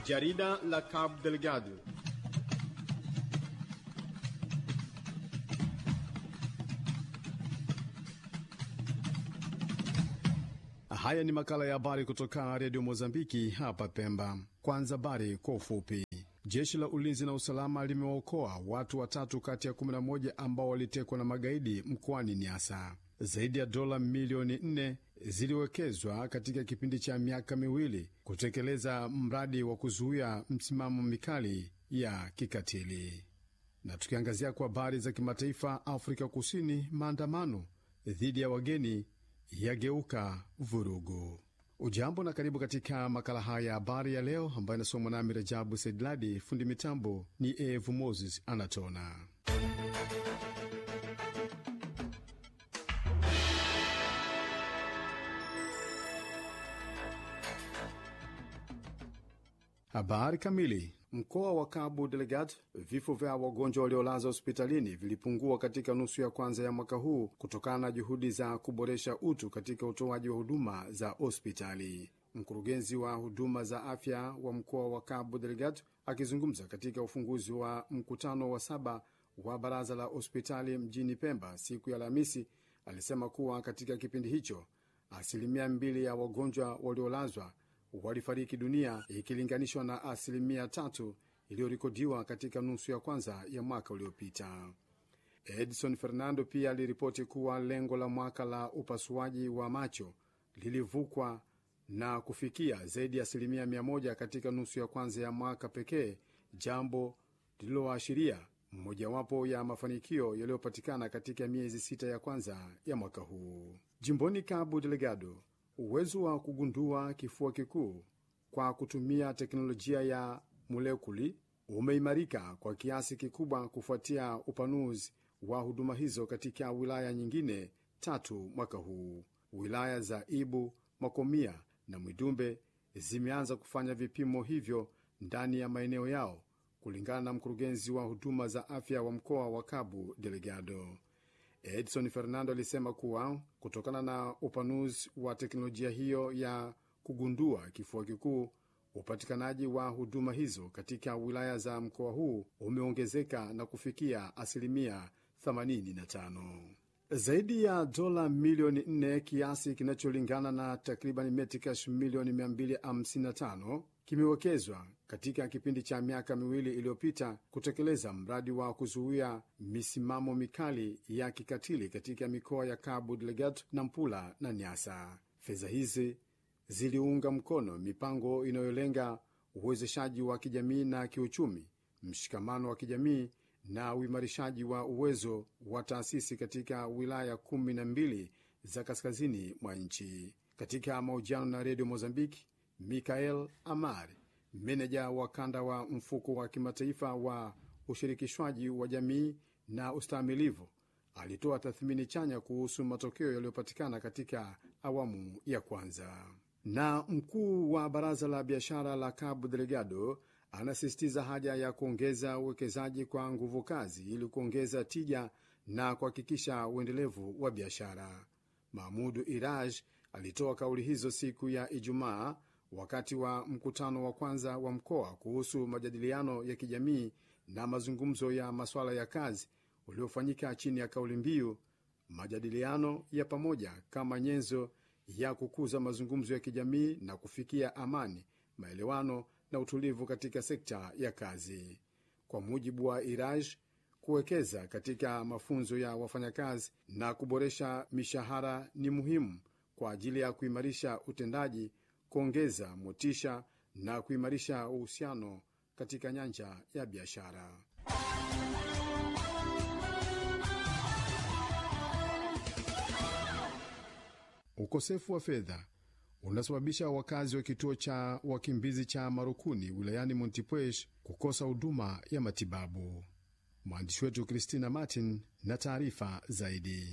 Jarida la Cabo Delgado. Haya ni makala ya habari kutoka redio Mozambiki hapa Pemba. Kwanza habari kwa ufupi. Jeshi la ulinzi na usalama limewaokoa watu watatu kati ya 11 ambao walitekwa na magaidi mkoani Niasa. Zaidi ya dola milioni 4 ziliwekezwa katika kipindi cha miaka miwili kutekeleza mradi wa kuzuia msimamo mikali ya kikatili. Na tukiangazia kwa habari za kimataifa, Afrika Kusini, maandamano dhidi ya wageni yageuka vurugu. Ujambo na karibu katika makala haya ya habari ya leo ambayo inasomwa nami Rajabu Saidladi. Fundi mitambo ni Evu Moses Anatona. Habari kamili. Mkoa wa Cabo Delgado, vifo vya wagonjwa waliolazwa hospitalini vilipungua katika nusu ya kwanza ya mwaka huu kutokana na juhudi za kuboresha utu katika utoaji wa huduma za hospitali. Mkurugenzi wa huduma za afya wa mkoa wa Cabo Delgado akizungumza katika ufunguzi wa mkutano wa saba wa baraza la hospitali mjini Pemba siku ya Alhamisi alisema kuwa katika kipindi hicho asilimia mbili ya wagonjwa waliolazwa walifariki dunia ikilinganishwa na asilimia tatu iliyorekodiwa katika nusu ya kwanza ya mwaka uliopita. Edson Fernando pia aliripoti kuwa lengo la mwaka la upasuaji wa macho lilivukwa na kufikia zaidi ya asilimia mia moja katika nusu ya kwanza ya mwaka pekee, jambo lililoashiria mojawapo ya mafanikio yaliyopatikana katika miezi sita ya kwanza ya mwaka huu. Jimboni Cabo Delgado, uwezo wa kugundua kifua kikuu kwa kutumia teknolojia ya molekuli umeimarika kwa kiasi kikubwa kufuatia upanuzi wa huduma hizo katika wilaya nyingine tatu mwaka huu. Wilaya za Ibu, Makomia na Mwidumbe zimeanza kufanya vipimo hivyo ndani ya maeneo yao, kulingana na mkurugenzi wa huduma za afya wa mkoa wa Cabo Delgado. Edson Fernando alisema kuwa kutokana na upanuzi wa teknolojia hiyo ya kugundua kifua kikuu, upatikanaji wa huduma hizo katika wilaya za mkoa huu umeongezeka na kufikia asilimia 85. Zaidi ya dola milioni 4 kiasi kinacholingana na takriban metikash milioni 255 kimewekezwa katika kipindi cha miaka miwili iliyopita kutekeleza mradi wa kuzuia misimamo mikali ya kikatili katika mikoa ya Cabo Delgado, Nampula na Niasa. Fedha hizi ziliunga mkono mipango inayolenga uwezeshaji wa kijamii na kiuchumi, mshikamano wa kijamii na uimarishaji wa uwezo wa taasisi katika wilaya kumi na mbili za kaskazini mwa nchi. Katika mahojiano na redio Mozambiki, Mikael Amar, meneja wa kanda wa mfuko wa kimataifa wa ushirikishwaji wa jamii na ustahimilivu, alitoa tathmini chanya kuhusu matokeo yaliyopatikana katika awamu ya kwanza. Na mkuu wa baraza la biashara la Cabo Delgado anasisitiza haja ya kuongeza uwekezaji kwa nguvu kazi ili kuongeza tija na kuhakikisha uendelevu wa biashara. Mahmudu Iraj alitoa kauli hizo siku ya Ijumaa wakati wa mkutano wa kwanza wa mkoa kuhusu majadiliano ya kijamii na mazungumzo ya masuala ya kazi uliofanyika chini ya kauli mbiu majadiliano ya pamoja kama nyenzo ya kukuza mazungumzo ya kijamii na kufikia amani, maelewano na utulivu katika sekta ya kazi. Kwa mujibu wa Iraj, kuwekeza katika mafunzo ya wafanyakazi na kuboresha mishahara ni muhimu kwa ajili ya kuimarisha utendaji kuongeza motisha na kuimarisha uhusiano katika nyanja ya biashara. Ukosefu wa fedha unasababisha wakazi wa kituo cha wakimbizi cha Marukuni wilayani Montepuez kukosa huduma ya matibabu. Mwandishi wetu Christina Martin na taarifa zaidi.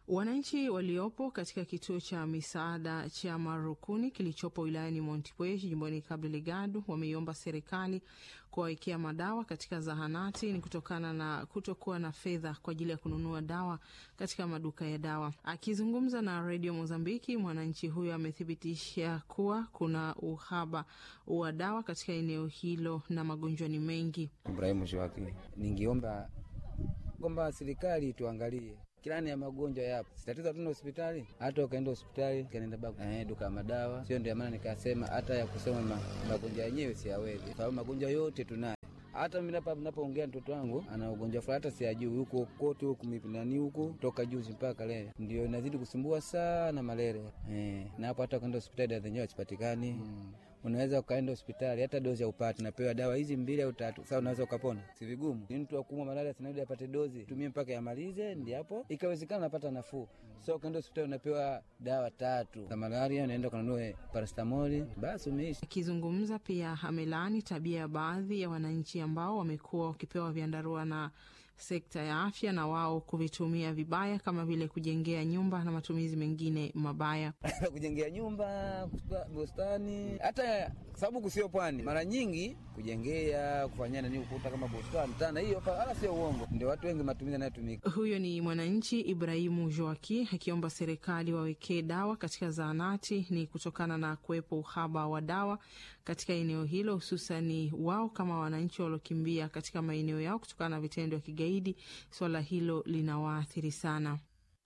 Wananchi waliopo katika kituo cha misaada cha Marukuni kilichopo wilayani Montepuez jimboni Cabo Delgado wameiomba serikali kuwawekea madawa katika zahanati ni kutokana na kutokuwa na fedha kwa ajili ya kununua dawa katika maduka ya dawa. Akizungumza na redio Mozambiki, mwananchi huyo amethibitisha kuwa kuna uhaba wa dawa katika eneo hilo na magonjwa ni mengi. Ibrahimu Shwaki, ningiomba kwamba serikali tuangalie kilani ya magonjwa yapo, sitatizo hatuna hospitali. Hata ukaenda hospitali kanaenda baku eh, duka madawa sio. Ndio maana nikasema hata ya kusema ma, magonjwa yenyewe siyawezi, sababu magonjwa yote tunayo. Hata mimi hapa napoongea mtoto wangu ana ugonjwa fulani, hata siyajui huko kote huku mipinani huku toka juzi mpaka leo, ndio inazidi kusumbua sana malaria eh, na hapo hata ukaenda hospitali dawa zenyewe hazipatikani hmm. Unaweza ukaenda hospitali hata dozi ya upate, napewa dawa hizi mbili au tatu, sasa unaweza ukapona, si vigumu. Ni mtu akumwa malaria sinadi apate dozi tumie mpaka yamalize, ndi hapo ikawezekana napata nafuu. So ukaenda hospitali unapewa dawa tatu za malaria, unaenda ukanunua parastamoli, basi umeishi. Akizungumza pia amelaani tabia ya baadhi ya wananchi ambao wamekuwa wakipewa vyandarua na sekta ya afya na wao kuvitumia vibaya kama vile kujengea nyumba na matumizi mengine mabaya kujengea nyumba, bustani, hata sababu kusio pwani, mara nyingi kujengea, kufanyia nani ukuta kama bustani tana, hiyo wala sio uongo, ndio watu wengi matumizi yanayotumika. Huyo ni mwananchi Ibrahimu Joaki akiomba serikali wawekee dawa katika zahanati, ni kutokana na kuwepo uhaba wa dawa katika eneo hilo, hususani wao kama wananchi waliokimbia katika maeneo yao kutokana na vitendo vya kigaidi. Swala hilo linawaathiri sana.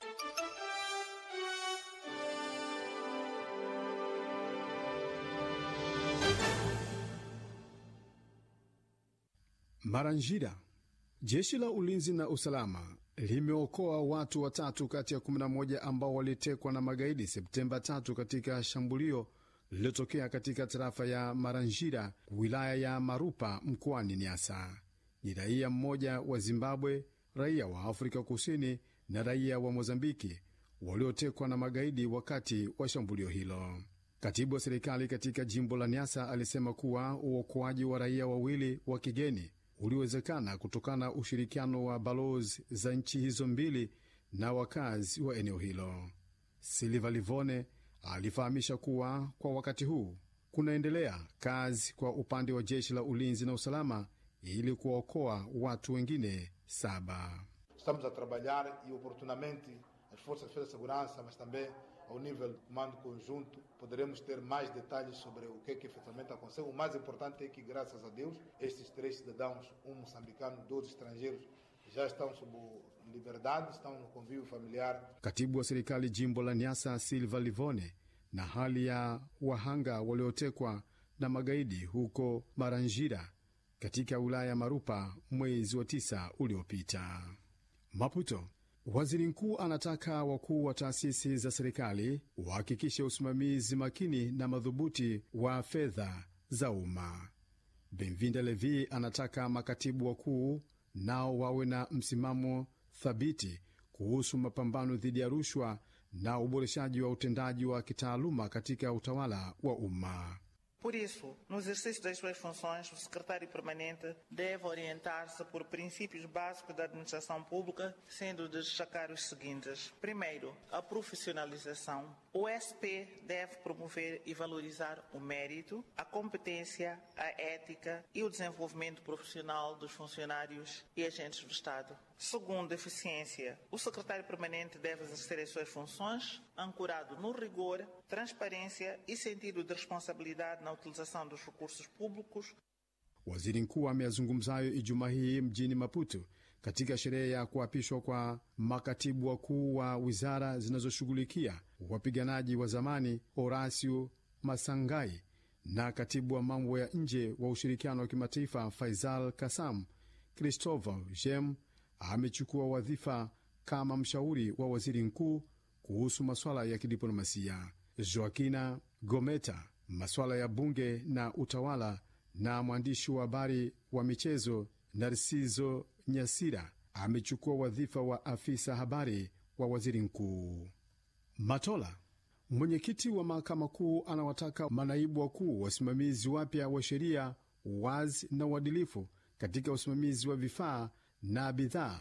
Maranjira. Jeshi la ulinzi na usalama limeokoa watu watatu kati ya 11 ambao walitekwa na magaidi Septemba 3 katika shambulio lililotokea katika tarafa ya Maranjira, wilaya ya Marupa, mkoani Niasa. Ni raia mmoja wa Zimbabwe, raia wa Afrika Kusini na raia wa Mozambiki waliotekwa na magaidi wakati wa shambulio hilo. Katibu wa serikali katika jimbo la Niasa alisema kuwa uokoaji wa raia wawili wa kigeni uliwezekana kutokana na ushirikiano wa balozi za nchi hizo mbili na wakazi wa eneo hilo. Silva Livone alifahamisha kuwa kwa wakati huu kunaendelea kazi kwa upande wa jeshi la ulinzi na usalama ili kuwaokoa watu wengine saba. Estamos a trabalhar e oportunamente as forças de defesa e segurança, mas também ao nível do comando conjunto, poderemos ter mais detalhes sobre o que, é que efetivamente aconteceu. O mais importante é que, graças a Deus, estes três cidadãos, um moçambicano, dois estrangeiros, já estão sob liberdade, estão no convívio familiar. Katibu wa serikali jimbo la Niasa Silva Livone na hali ya wahanga waliotekwa na magaidi huko Maranjira katika wilaya ya Marupa mwezi wa tisa uliopita. Maputo. Waziri mkuu anataka wakuu wa taasisi za serikali wahakikishe usimamizi makini na madhubuti wa fedha za umma. Benvinda Levi anataka makatibu wakuu nao wawe na msimamo thabiti kuhusu mapambano dhidi ya rushwa na uboreshaji wa utendaji wa kitaaluma katika utawala wa umma. Por isso, no exercício das suas funções, o secretário permanente deve orientar-se por princípios básicos da administração pública, sendo de destacar os seguintes. Primeiro, a profissionalização. O SP deve promover e valorizar o mérito, a competência, a ética e o desenvolvimento profissional dos funcionários e agentes do Estado. Segundo, eficiência. O secretário permanente deve exercer as suas funções ancorado no rigor, transparência e sentido de responsabilidade na utilização dos recursos públicos. Waziri mkuu ameyazungumza hayo Ijumaa hii mjini Maputo katika sherehe ya kuapishwa kwa makatibu wakuu wa wizara zinazoshughulikia wapiganaji wa zamani Horacio Masangai na katibu wa mambo ya nje wa ushirikiano wa kimataifa Faisal Kasam. Christopher Jem amechukua wadhifa kama mshauri wa waziri mkuu kuhusu masuala ya kidiplomasia. Joaquina Gometa masuala ya bunge na utawala, na mwandishi wa habari wa michezo Narciso Nyasira amechukua wadhifa wa afisa habari wa waziri mkuu. Matola, mwenyekiti wa mahakama kuu, anawataka manaibu wakuu wasimamizi wapya wa sheria wazi na uadilifu katika usimamizi wa vifaa na bidhaa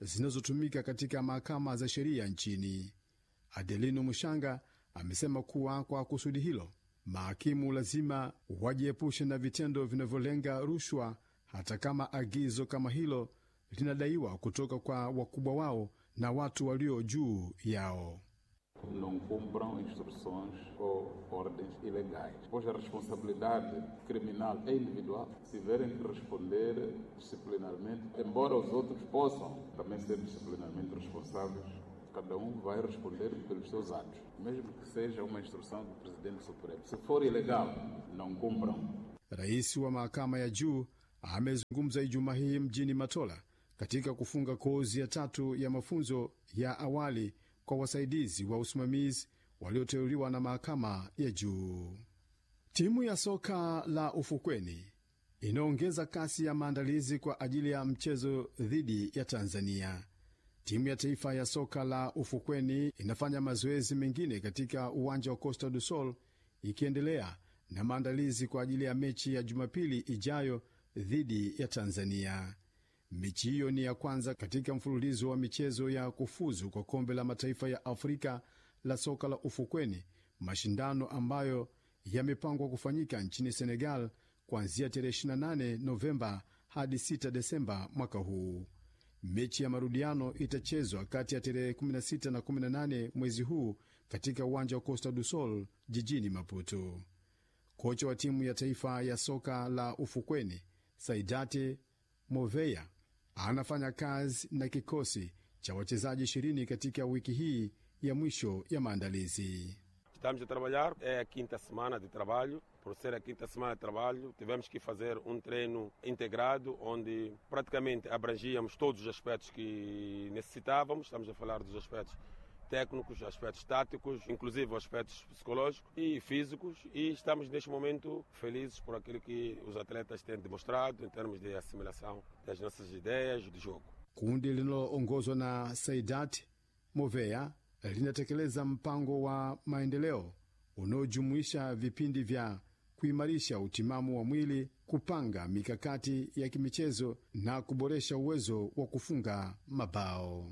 zinazotumika katika mahakama za sheria nchini. Adelino Mushanga amesema kuwa kwa kusudi hilo mahakimu lazima wajiepushe na vitendo vinavyolenga rushwa, hata kama agizo kama hilo linadaiwa kutoka kwa wakubwa wao na watu walio juu yao. não cumpram instruções ou ordens ilegais. Pois a responsabilidade criminal é individual. Se tiverem que responder disciplinarmente, embora os outros possam também ser disciplinarmente responsáveis, cada um vai responder pelos seus atos, mesmo que seja uma instrução do presidente supremo. Se for ilegal, não cumpram. Rais wa mahakama ya juu amezungumza Ijumaa hii mjini Matola katika kufunga kozi ya tatu ya mafunzo ya awali kwa wasaidizi wa usimamizi walioteuliwa na mahakama ya juu. Timu ya soka la ufukweni inaongeza kasi ya maandalizi kwa ajili ya mchezo dhidi ya Tanzania. Timu ya taifa ya soka la ufukweni inafanya mazoezi mengine katika uwanja wa Costa do Sol ikiendelea na maandalizi kwa ajili ya mechi ya Jumapili ijayo dhidi ya Tanzania. Mechi hiyo ni ya kwanza katika mfululizo wa michezo ya kufuzu kwa kombe la mataifa ya Afrika la soka la ufukweni, mashindano ambayo yamepangwa kufanyika nchini Senegal kuanzia tarehe 28 Novemba hadi 6 Desemba mwaka huu. Mechi ya marudiano itachezwa kati ya tarehe 16 na 18 mwezi huu katika uwanja wa Costa do Sol jijini Maputo. Kocha wa timu ya taifa ya soka la ufukweni Saidate Moveya anafanya kazi na kikosi cha wachezaji ishirini katika wiki hii ya mwisho ya maandalizi. Estamos a trabalhar, é a quinta semana de trabalho. Por ser a quinta semana de trabalho, tivemos que fazer um treino integrado, onde praticamente abrangíamos todos os aspectos que necessitávamos. Estamos a falar dos aspectos técnicos, aspectos táticos, inclusive aspectos psicológicos e físicos. E estamos neste momento felizes por aquilo que os atletas têm demonstrado em termos de assimilação das nossas ideias de jogo. Kundi linaloongozwa na Saidat Moveya linatekeleza mpango wa maendeleo unaojumuisha vipindi vya kuimarisha utimamu wa mwili, kupanga mikakati ya kimichezo na kuboresha uwezo wa kufunga mabao.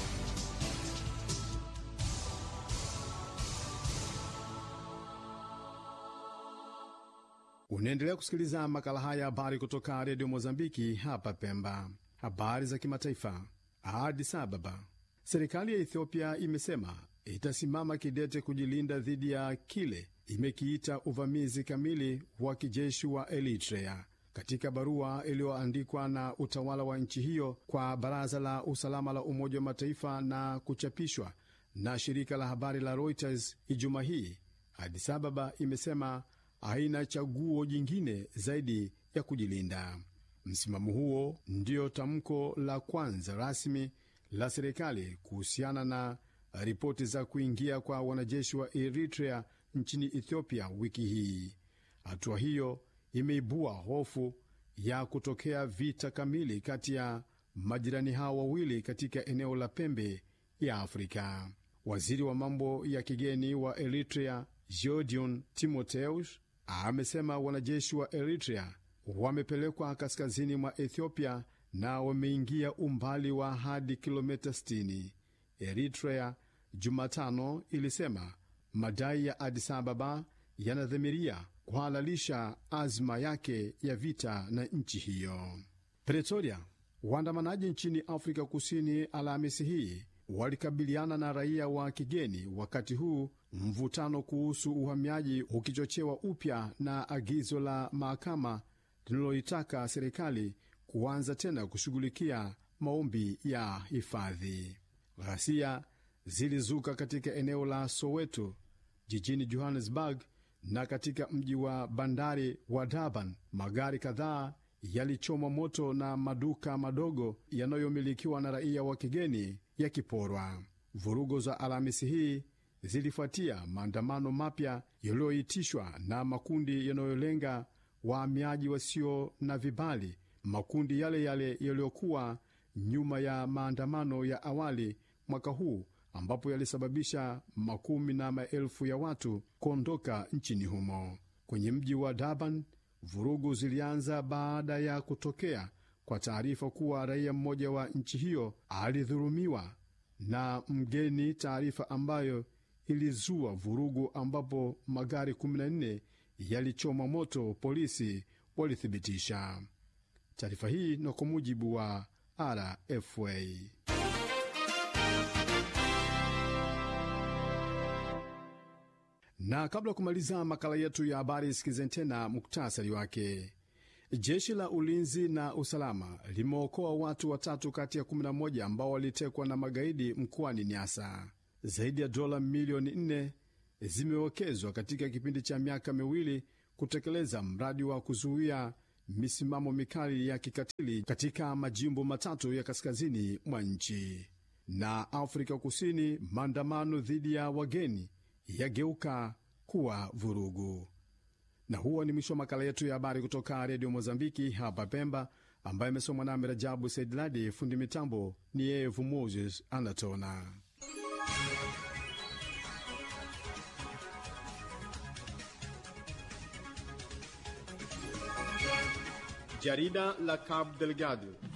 Unaendelea kusikiliza makala haya habari kutoka redio Mozambiki hapa Pemba. Habari za kimataifa. Addis Ababa, serikali ya Ethiopia imesema itasimama kidete kujilinda dhidi ya kile imekiita uvamizi kamili wa kijeshi wa Eritrea. Katika barua iliyoandikwa na utawala wa nchi hiyo kwa Baraza la Usalama la Umoja wa Mataifa na kuchapishwa na shirika la habari la Reuters Ijumaa hii, Addis Ababa imesema haina chaguo jingine zaidi ya kujilinda. Msimamo huo ndio tamko la kwanza rasmi la serikali kuhusiana na ripoti za kuingia kwa wanajeshi wa Eritrea nchini Ethiopia wiki hii. Hatua hiyo imeibua hofu ya kutokea vita kamili kati ya majirani hao wawili katika eneo la pembe ya Afrika. Waziri wa mambo ya kigeni wa Eritrea Georgion Timotheus amesema wanajeshi wa Eritrea wamepelekwa kaskazini mwa Ethiopia na wameingia umbali wa hadi kilomita 60. Eritrea Jumatano ilisema madai ya Addis Ababa yanadhamiria kuhalalisha azma yake ya vita na nchi hiyo. Pretoria, waandamanaji nchini Afrika Kusini Alhamisi hii walikabiliana na raia wa kigeni, wakati huu mvutano kuhusu uhamiaji ukichochewa upya na agizo la mahakama linaloitaka serikali kuanza tena kushughulikia maombi ya hifadhi. Ghasia zilizuka katika eneo la Soweto jijini Johannesburg na katika mji wa bandari wa Durban. Magari kadhaa yalichomwa moto na maduka madogo yanayomilikiwa na raia wa kigeni yakiporwa. Vurugo za Alhamisi hii zilifuatia maandamano mapya yaliyoitishwa na makundi yanayolenga wahamiaji wasio na vibali, makundi yale yale yaliyokuwa nyuma ya maandamano ya awali mwaka huu ambapo yalisababisha makumi na maelfu ya watu kuondoka nchini humo. Kwenye mji wa Durban, vurugu zilianza baada ya kutokea kwa taarifa kuwa raia mmoja wa nchi hiyo alidhulumiwa na mgeni, taarifa ambayo ilizua vurugu ambapo magari 14 yalichoma moto, polisi walithibitisha taarifa hii, na kwa mujibu wa RFA. Na kabla ya kumaliza makala yetu ya habari, sikizeni tena muktasari wake. Jeshi la ulinzi na usalama limeokoa watu watatu kati ya 11 ambao walitekwa na magaidi mkoani Nyasa. Zaidi ya dola milioni 4 zimewekezwa katika kipindi cha miaka miwili kutekeleza mradi wa kuzuia misimamo mikali ya kikatili katika majimbo matatu ya kaskazini mwa nchi. Na Afrika Kusini, maandamano dhidi ya wageni yageuka kuwa vurugu. Na huo ni mwisho wa makala yetu ya habari kutoka redio Mozambiki hapa Pemba, ambayo imesomwa nami Rajabu Saidladi. Fundi mitambo ni Evu Moses Anatona. Jarida la Cabo Delgado